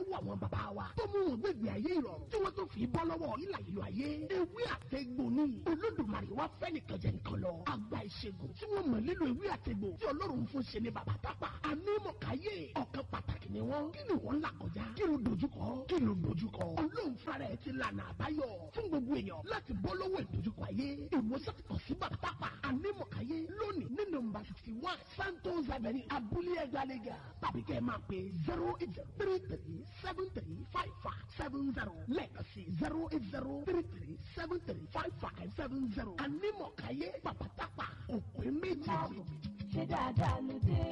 lọ́wọ́ àwọn bàbá wa tó mú wọn gbégbé ayé ìrọ̀rùn tí wọ́n tó fi bọ́ lọ́wọ́ ìlà ìlú ayé ewé àtẹ̀gbò ni olódùmarè wá fẹ́ nìkan jẹ nìkan lọ àgbà ìṣègùn tí wọ́n mọ̀ nílò ewé àtẹ̀gbò tí ọlọ́run fún ṣe ní bàbá tápà anímọ̀káyé ọ̀kan pàtàkì ni wọ́n kí ni wọ́n là kọjá kí ló dojúkọ kí ló dojúkọ ọlọ́run fúnra ẹ̀ ti lànà àbáyọ fún gbogbo èèyàn láti bọ́ lọ́wọ́ ìdojúkọ ayé ìwòsàn kàn sí bàbá tápà anímọ̀káyé lónìí ní nọ́mbà fifty one santos avenue abúlé ẹgbàlégà tàbí kẹ́ ẹ máa pè zero eight zero three three seven three five five seven zero lẹ́ẹ̀kan sí zero eight zero three three seven three five five seven zero anímọ̀káyé bàbá tápà òpin méjì. ṣé dáadáa ló dé.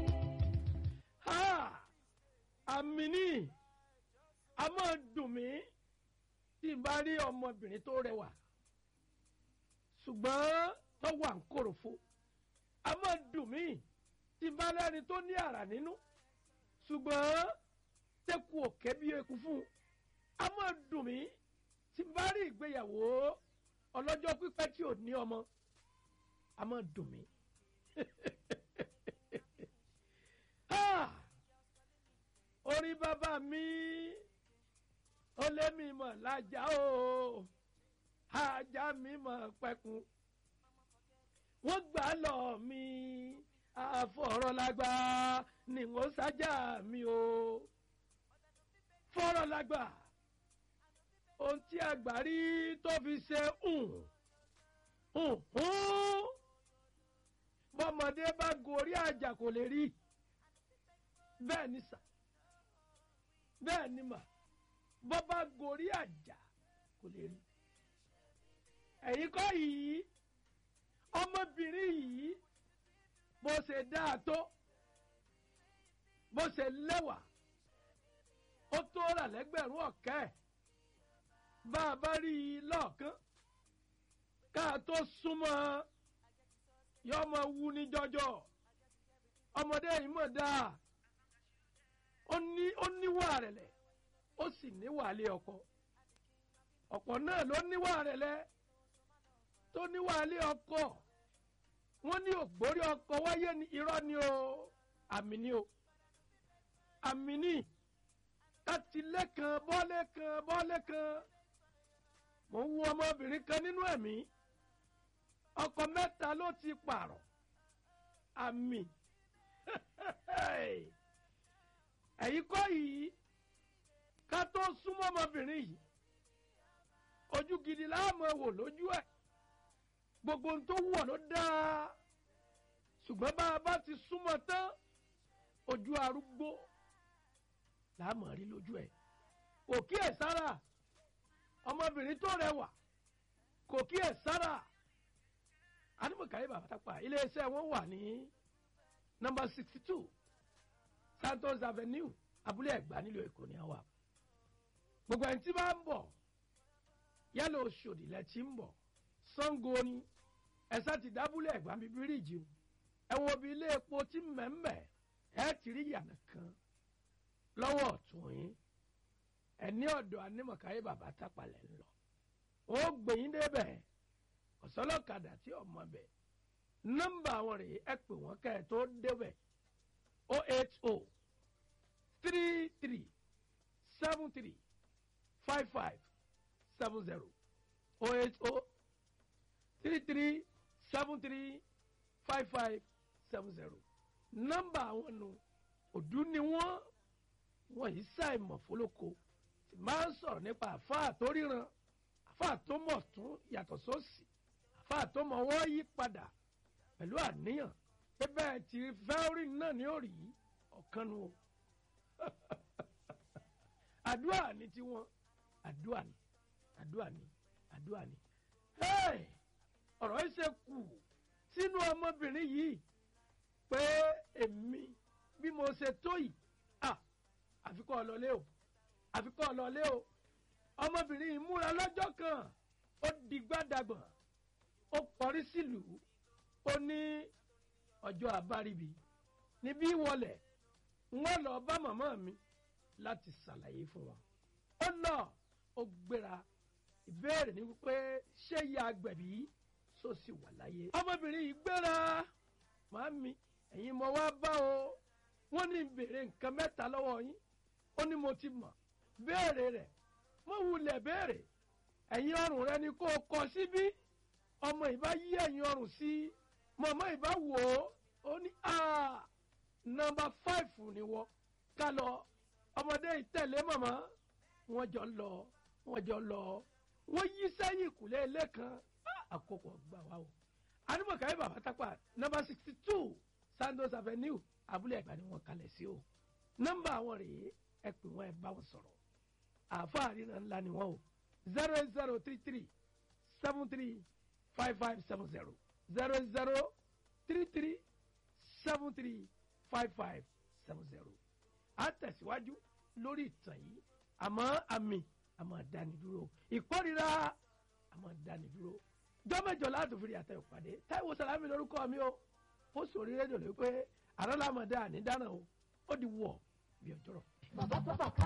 ha àmì ní a máa dùn mí tí n bá rí ọmọbìnrin tó rẹwà ṣùgbọ́n tó wà ń kòròfo a máa dùn mí tí n bá lẹ́ni tó ní àrà nínú ṣùgbọ́n tẹ́kù òkè bí eku fún un a máa dùn mí tí n bá rí ìgbéyàwó ọlọ́jọ́ pípẹ́ tí ò ní ọmọ a máa dùn mí. Ah! orí bàbá mi ó lé mi mọ̀ lájà o ajá mi mọ̀ pẹ́kun wọ́n gbà lọ mi àfọ̀rọ̀lágbá ni wọ́n sájà mi o fọ̀rọ̀lágbá ohun tí àgbà rí tó fi ṣe hùn hùn hùn bọ́mọdé bá gorí àjà kò lè rí bẹ́ẹ̀ ni sà bẹ́ẹ̀ ni mà bọ́ bá gorí àjà kò lè rí ẹ̀yin kọ́ yìí ọmọbìnrin yìí bó ṣe dáa tó bó ṣe lẹ́wà ó tó rà lẹ́gbẹ̀rún ọ̀kẹ́ bá a bá rí i lọ́ọ̀kán ká a tó súnmọ́ yọ ọmọ wu ní jọjọ ọmọdé yìí mọ̀ dáa ó ní ó níwà rẹ̀lẹ̀ ó sì níwà lé ọkọ ọ̀pọ̀ náà ló níwà rẹ̀lẹ̀ tó níwà lé ọkọ wọ́n ní ògbórí ọkọ wáyé ní irọ́ ni o àmì ni o àmì ni kátìlẹ́ kan bọ́lé kan bọ́lé kan mò ń wo ọmọbìnrin kan nínú ẹ̀mí ọkọ mẹ́ta ló ti pààrọ̀ àmì ẹ̀yin kọ́ yìí ká tó súnmọ́ ọmọbìnrin yìí ojú gidi láàmú wò lójú ẹ̀ gbogbo ohun tó wọ̀ ló dáa ṣùgbọ́n bá a bá ti súnmọ́ tán ojú arúgbó láàmú rí lójú ẹ̀ kò kí ẹ̀ sára ọmọbìnrin tó rẹwà kò kí ẹ̀ sára animọ̀káyé bàbá tápà iléeṣẹ́ wọn wà ní nọ́mbà sixty two santos avenue abúlé ẹ̀gbá nílùú èkó ní àwa gbogbo ẹni tí bá ń bọ̀ yálà oṣòdì lẹ́tí ń bọ̀ sango ni ẹ̀sà ti dábúlé ẹ̀gbá bíi bíríìjì o ẹ wo bí ilé epo tí mẹ́mẹ́ ẹ ti rí yànà kan lọ́wọ́ ọ̀tún yín ẹ ní ọ̀dọ̀ anímọ̀káyé bàbá tápàlẹ̀ ń lọ ó gbẹ̀yìn débẹ̀ ọ̀sọ́lọ́kadà tí ọmọ bẹ̀ nọ́mbà àwọn rèé ẹ pè wọ́n kẹ́ ẹ tó débẹ̀ o eight o three three seven three five five seven zero o eight o three three seven three five five seven zero nọ́mbà àwọn nu òdú ni wọ́n wọ́n yìí ṣàìmọ̀ fólókò tí máa ń sọ̀rọ̀ nípa àfáà tó ríran àfáà tó mọ̀ tún yàtọ̀ sósì àfáà tó mọ̀ wọ́n yí padà pẹ̀lú àníyàn pé bẹ́ẹ̀ tí fẹ́ẹ́rì náà ní òrì ọ̀kan nu o àdúrà ní tiwọn àdúrà ní àdúrà ní àdúrà ní. ọ̀rọ̀ yìí ṣe kù sínú ọmọbìnrin yìí pé èmi bí mo ṣe tó yìí àfikọ́ ọlọ́lé o àfikọ́ ọlọ́lé o ọmọbìnrin yìí múra lọ́jọ́ kan ó di gbádàgbọ̀n ó kọrí sílùú ó ní ọjọ́ àbáríbi níbí wọlé wọ́n lọ bá màmá mi láti ṣàlàyé fún wọn. ó lọ ó gbéra ìbéèrè ni wípé ṣé ya agbẹ̀bí sọ sì wà láyé. ọmọbìnrin yìí gbéra màámi ẹ̀yin mo wá bá o wọ́n ní béèrè nǹkan mẹ́ta lọ́wọ́ yín ó ní mo ti mọ̀ béèrè rẹ̀ mo wulẹ̀ béèrè ẹ̀yin ọrùn rẹ ni kó o kọ síbí ọmọ ìbá yí ẹ̀yin ọrùn sí mọ̀mọ́ ìbá wò ó ó ní nọmba fáìfù ni wọ́n ká lọ ọmọdé ìtẹ̀lé mọ̀mọ́ wọ́n jọ lọ wọ́n jọ lọ wọ́n yí sẹ́yìn ìkùlé ilé kan àkókò gbà wá o anumọ̀káyé bàbá tápà nọmba sixty two sandos avenue abúlé ẹ̀gbá ni wọ́n kalẹ̀ sí o nọmba àwọn rèé ẹ pè wọ́n ẹ bá wọn sọ̀rọ̀ àáfàá ríran ńlá ni wọ́n o zero eight zero three three seven three five five seven zero zero zero three three seven three five five seven zero a tẹ̀síwájú lórí ìtàn yìí àmọ́ àmì àmọ́ dánidúró ìkórira àmọ́ dánidúró jọ́mẹ́jọ láti fi àtẹ ìpàdé táìwò sàlámì lórúkọ mi o ó sòrí rédíò lórí pé àrọ́lámọ̀dé ànídànà o ó di wọ̀ bí ọjọ́rọ̀. bàbá bàbá ká.